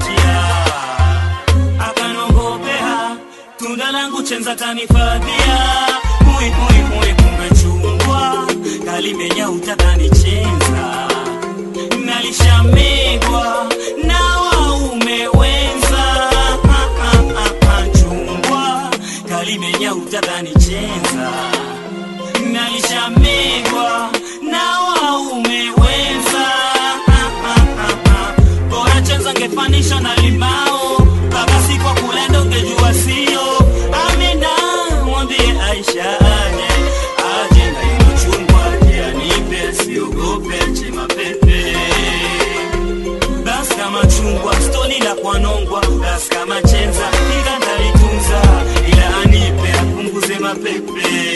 kumkumbatia akanongopea tunda langu chenza tanifadhia hui hui hui kumbe chungwa kalimenya utakanichenza nalishamegwa na waume wenza Ah, ah, ah, ah, chungwa kalimenya utakanichenza nalishamegwa na waume wenza Ah, ah, ah, ah. bora chenza ngefanisha na limao mpaka siku ya kulenda ungejua sio amina mwambie aisha aje aje na ilo chungwa aje anipe siogope chema pepe bas kama chungwa stoni la kwanongwa bas kama chenza ila ndalitunza ila anipe apunguze mapepe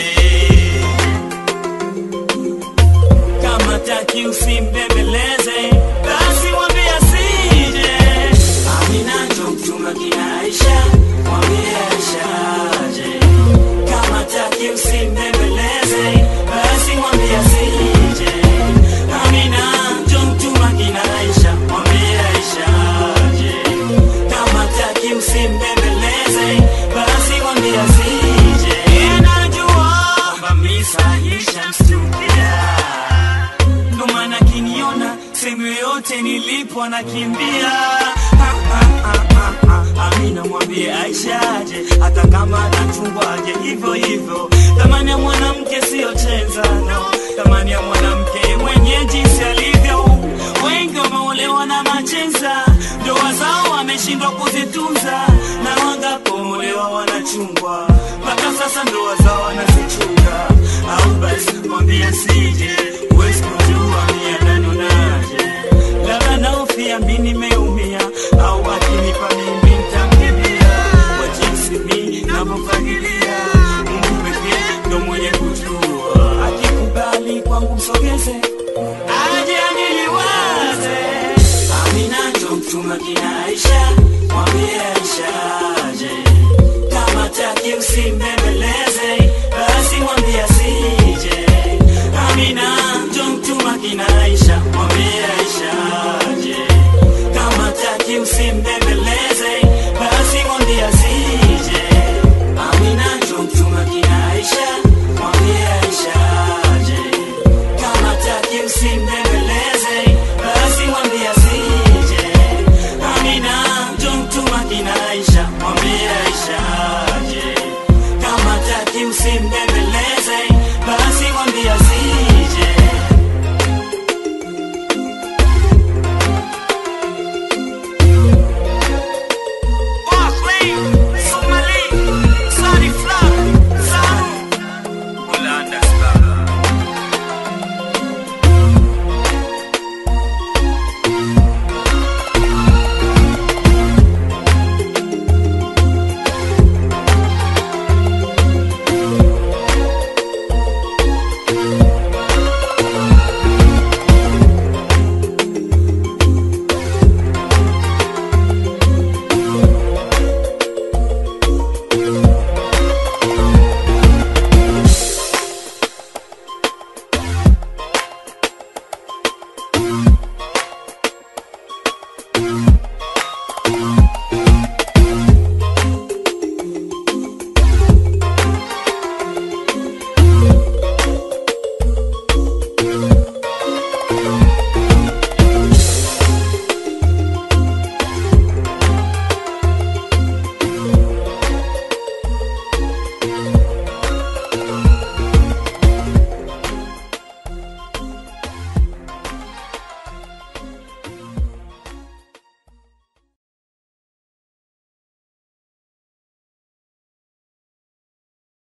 kama taki usimbembeleze basi mwambie asije amina njo mchunga kina aisha mwambie aisha aje kama taki usimbembeleze basi mwambie asije amina njo mchunga kina aisha mwambie aisha aje kama taki usimbembeleze basi mwambie asije anajua kwamba misa ishamstukia ndo maana kiniona sehemu yoyote nilipo anakimbia Ha, ha, ha, ha, ha. amina mwambie aisha aje hata kama anachungwa aje hivyo hivyo thamani ya mwanamke siyo chenza no thamani ya mwanamke mwenye jinsi alivyo wengi wameolewa na machenza ndoa zao wameshindwa kuzitunza na wangapoolewa wanachungwa mpaka sasa ndoa zao wanazichunga au basi mwambie sije huwezi kujua miananonaje labda naofia mi nimeumia au akinipa mimi ntamkibia kwa jinsi mi navyofagilia mungu pekee ndo mwenye kujua akikubali kwangu msogeze aje aniliwaze amina ndo mtuma kina aisha mwambie aisha aje kama taki usimbembeleze basi mwambie asije amina